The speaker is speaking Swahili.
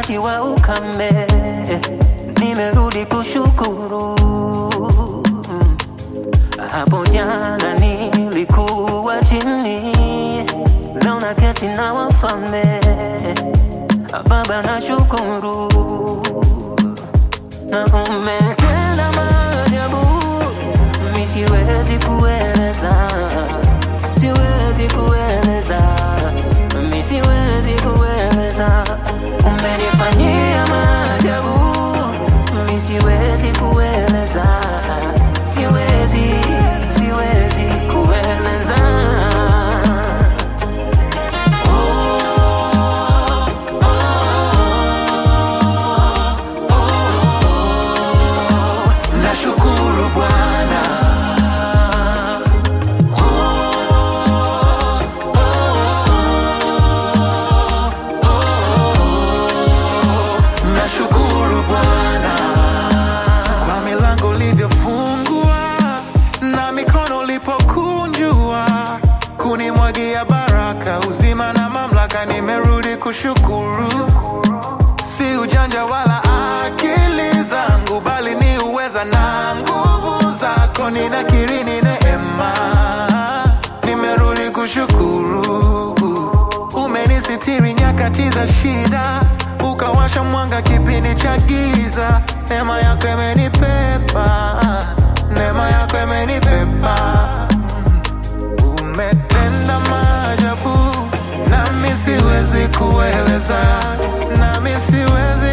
kukiwa ukame, nimerudi kushukuru. Hapo jana nilikuwa chini, leo naketi na wafalme. Baba nashukuru, na umetenda maajabu, mi siwezi kueleza, siwezi kueleza, mi siwezi kueleza. Umenifanyia maajabu, mi siwezi kueleza, siwezi, siwezi kueleza. Nashukuru Bwana, nashukuru Bwana kwa milango ulivyofungua na mikono ulipokunjua kunimwagia baraka, uzima na mamlaka, nimerudi kushukuru. Si ujanja wala akili zangu, bali ni uweza na nguvu zako. Ninakiri ni neema, nimerudi kushukuru. Umenisitiri nyakati za shida, ukawasha mwanga kipindi cha giza. Neema yako imenipepa, neema yako imenipepa. Umetenda maajabu, nami siwezi kueleza, nami siwezi